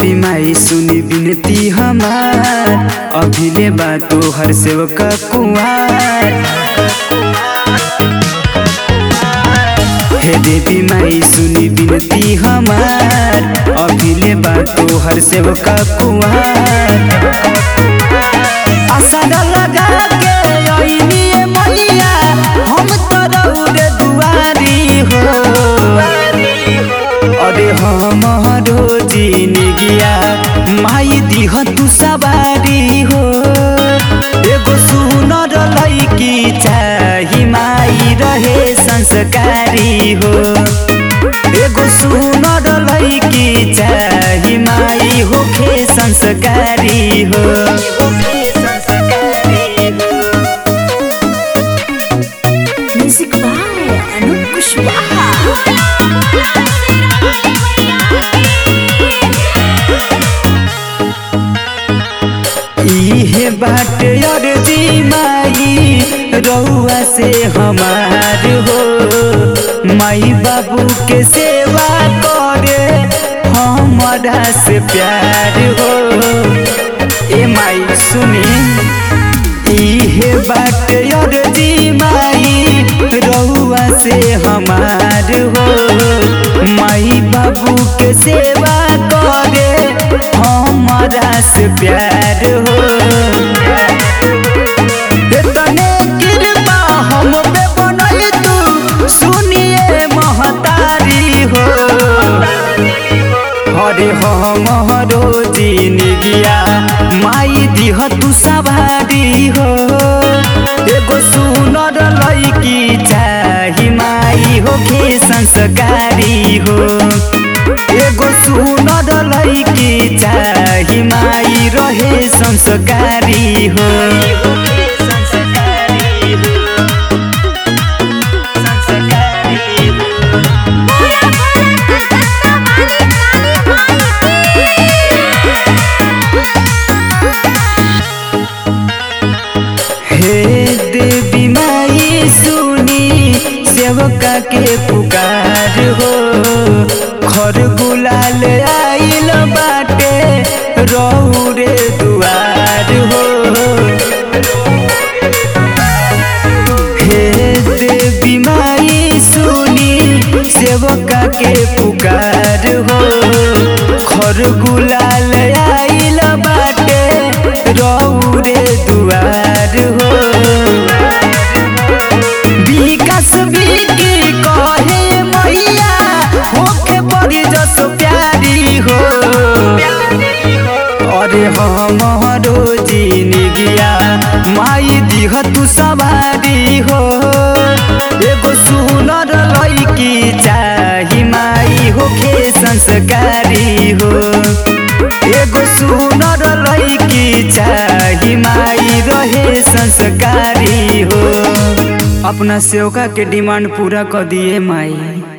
देवी माई सुनी बिनती हमार अभिले बा तोहर सेवका कुमार हे देवी माई सुनी बिनती हमार अभिले बा तोहर सेवका कुमार आसरा लगा के अइनी मैया हम तो रउरे दुआरी हो अरे हमारो जिनगिया माई दिह तू सवारी हो एगो सुनर लैकी चाही माई रहे संस्कारी हो एगो सुनर लैकी चाही माई होखे संस्कारी हो Music by Anup Kushwaha. इहे बाट अर्जी माई रउआ से हमार हो माई बाबू के सेवा करे हमारा से प्यार हो ए माई सुनी इहे बाट अर्जी माई रउआ से हमार हो माई बाबू के सेवा करे हमारा से प्यार हो तने कृपा हम पे बनल तू सुनिए महतारी हो अरे हमरो जिनगिया माई दिह तू सवारी हो एगो सुनर लैकी चाही माई होखे संस्कारी हो एगो सुनर लैकी चाही माई रहे संस्कारी हो हे देवी माई सुनी सेवका के पुकार हो खर गुलाल आइल बाटे रौरे दुआर हो हे देवी माई सुनी सेवका के पुकार हो खर गुलाल आइल बाटे रौरे दुआर हो विकास बिकी कहे मैया होखे बड़ी जस प्यारी हो अरे हमारो जिनगिया माई दिह तू सवारी हो एगो सुनर लैकी चाही माई होखे संस्कारी हो एगो सुनर लैकी चाही माई रहे संस्कारी हो अपना सेवका के डिमांड पूरा कर दिए माई